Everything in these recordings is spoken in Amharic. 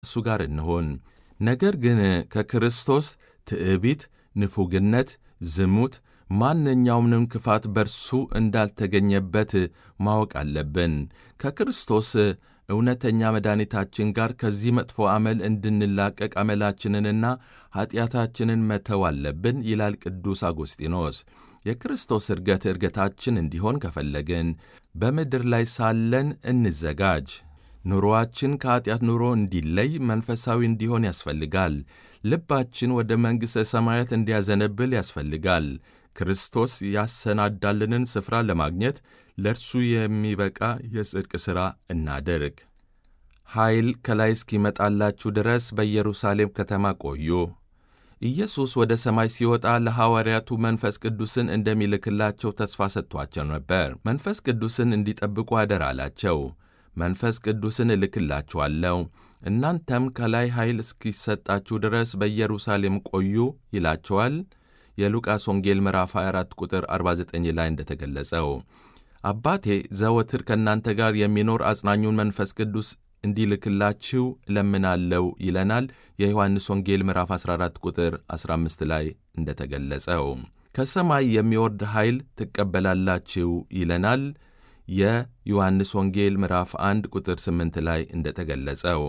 እሱ ጋር እንሆን። ነገር ግን ከክርስቶስ ትዕቢት፣ ንፉግነት፣ ዝሙት፣ ማንኛውንም ክፋት በርሱ እንዳልተገኘበት ማወቅ አለብን። ከክርስቶስ እውነተኛ መድኃኒታችን ጋር ከዚህ መጥፎ አመል እንድንላቀቅ አመላችንንና ኀጢአታችንን መተው አለብን ይላል ቅዱስ አጎስጢኖስ። የክርስቶስ እርገት እርገታችን እንዲሆን ከፈለግን በምድር ላይ ሳለን እንዘጋጅ። ኑሮአችን ከኀጢአት ኑሮ እንዲለይ መንፈሳዊ እንዲሆን ያስፈልጋል። ልባችን ወደ መንግሥተ ሰማያት እንዲያዘነብል ያስፈልጋል። ክርስቶስ ያሰናዳልንን ስፍራ ለማግኘት ለእርሱ የሚበቃ የጽድቅ ሥራ እናድርግ። ኃይል ከላይ እስኪመጣላችሁ ድረስ በኢየሩሳሌም ከተማ ቆዩ። ኢየሱስ ወደ ሰማይ ሲወጣ ለሐዋርያቱ መንፈስ ቅዱስን እንደሚልክላቸው ተስፋ ሰጥቷቸው ነበር። መንፈስ ቅዱስን እንዲጠብቁ አደራ አላቸው። መንፈስ ቅዱስን እልክላችኋለሁ፣ እናንተም ከላይ ኃይል እስኪሰጣችሁ ድረስ በኢየሩሳሌም ቆዩ ይላቸዋል። የሉቃስ ወንጌል ምዕራፍ 24 ቁጥር 49 ላይ እንደተገለጸው አባቴ ዘወትር ከእናንተ ጋር የሚኖር አጽናኙን መንፈስ ቅዱስ እንዲልክላችሁ እለምናለው ይለናል። የዮሐንስ ወንጌል ምዕራፍ 14 ቁጥር 15 ላይ እንደተገለጸው ከሰማይ የሚወርድ ኃይል ትቀበላላችሁ ይለናል። የዮሐንስ ወንጌል ምዕራፍ 1 ቁጥር 8 ላይ እንደተገለጸው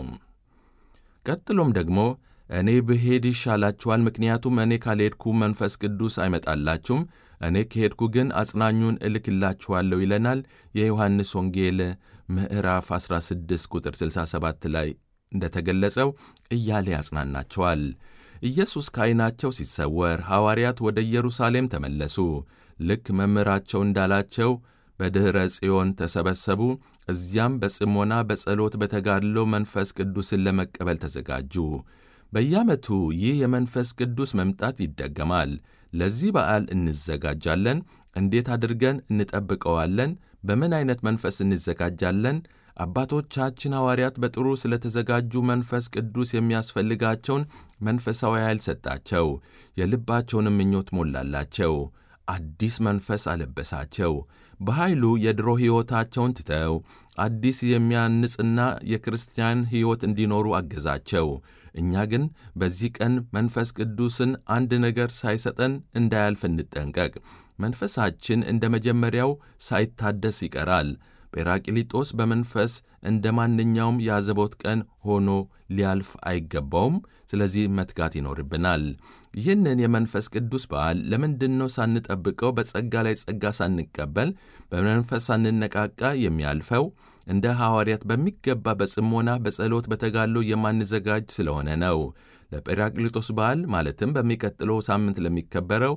ቀጥሎም ደግሞ እኔ ብሄድ ይሻላችኋል፣ ምክንያቱም እኔ ካልሄድኩ መንፈስ ቅዱስ አይመጣላችሁም፣ እኔ ከሄድኩ ግን አጽናኙን እልክላችኋለሁ ይለናል። የዮሐንስ ወንጌል ምዕራፍ 16 ቁጥር 67 ላይ እንደተገለጸው እያለ ያጽናናቸዋል። ኢየሱስ ከዐይናቸው ሲሰወር ሐዋርያት ወደ ኢየሩሳሌም ተመለሱ። ልክ መምህራቸው እንዳላቸው በድኅረ ጽዮን ተሰበሰቡ። እዚያም በጽሞና በጸሎት በተጋድሎ መንፈስ ቅዱስን ለመቀበል ተዘጋጁ። በየዓመቱ ይህ የመንፈስ ቅዱስ መምጣት ይደገማል። ለዚህ በዓል እንዘጋጃለን። እንዴት አድርገን እንጠብቀዋለን? በምን ዐይነት መንፈስ እንዘጋጃለን? አባቶቻችን ሐዋርያት በጥሩ ስለ ተዘጋጁ መንፈስ ቅዱስ የሚያስፈልጋቸውን መንፈሳዊ ኃይል ሰጣቸው፣ የልባቸውንም ምኞት ሞላላቸው፣ አዲስ መንፈስ አለበሳቸው። በኃይሉ የድሮ ሕይወታቸውን ትተው አዲስ የሚያንጽና የክርስቲያን ሕይወት እንዲኖሩ አገዛቸው። እኛ ግን በዚህ ቀን መንፈስ ቅዱስን አንድ ነገር ሳይሰጠን እንዳያልፍ እንጠንቀቅ። መንፈሳችን እንደ መጀመሪያው ሳይታደስ ይቀራል። ጴራቅሊጦስ በመንፈስ እንደ ማንኛውም የአዘቦት ቀን ሆኖ ሊያልፍ አይገባውም። ስለዚህ መትጋት ይኖርብናል። ይህንን የመንፈስ ቅዱስ በዓል ለምንድን ነው ሳንጠብቀው በጸጋ ላይ ጸጋ ሳንቀበል በመንፈስ ሳንነቃቃ የሚያልፈው? እንደ ሐዋርያት በሚገባ በጽሞና በጸሎት በተጋድሎ የማንዘጋጅ ስለሆነ ነው። ለጴራቅሊጦስ በዓል ማለትም በሚቀጥለው ሳምንት ለሚከበረው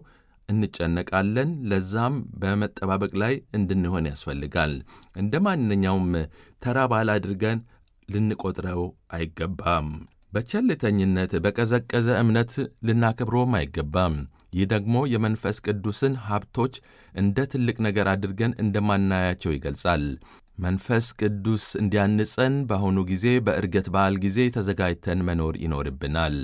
እንጨነቃለን። ለዛም በመጠባበቅ ላይ እንድንሆን ያስፈልጋል። እንደ ማንኛውም ተራ በዓል አድርገን ልንቆጥረው አይገባም። በቸልተኝነት በቀዘቀዘ እምነት ልናከብረውም አይገባም። ይህ ደግሞ የመንፈስ ቅዱስን ሀብቶች እንደ ትልቅ ነገር አድርገን እንደማናያቸው ይገልጻል። መንፈስ ቅዱስ እንዲያንጸን በአሁኑ ጊዜ በዕርገት በዓል ጊዜ ተዘጋጅተን መኖር ይኖርብናል።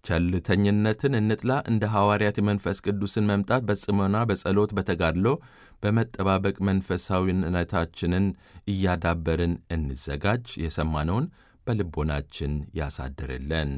ቸልተኝነትን እንጥላ። እንደ ሐዋርያት የመንፈስ ቅዱስን መምጣት በጽሞና በጸሎት በተጋድሎ በመጠባበቅ መንፈሳዊነታችንን እያዳበርን እንዘጋጅ። የሰማነውን በልቦናችን ያሳድርልን።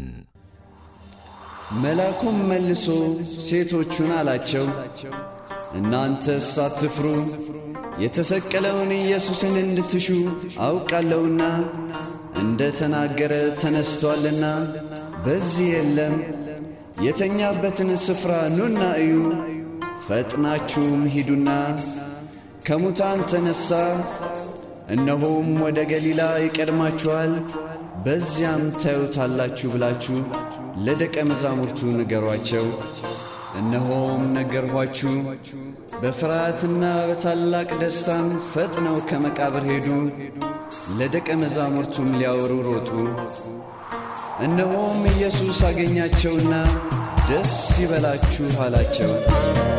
መልአኩም መልሶ ሴቶቹን አላቸው፣ እናንተስ አትፍሩ፣ የተሰቀለውን ኢየሱስን እንድትሹ አውቃለሁና እንደ ተናገረ ተነስቶአልና በዚህ የለም። የተኛበትን ስፍራ ኑና እዩ። ፈጥናችሁም ሂዱና ከሙታን ተነሣ፣ እነሆም ወደ ገሊላ ይቀድማችኋል፣ በዚያም ታዩታላችሁ ብላችሁ ለደቀ መዛሙርቱ ንገሯቸው። እነሆም ነገርኋችሁ። በፍርሃትና በታላቅ ደስታም ፈጥነው ከመቃብር ሄዱ፣ ለደቀ መዛሙርቱም ሊያወሩ ሮጡ። እነሆም ኢየሱስ አገኛቸውና ደስ ይበላችሁ አላቸው።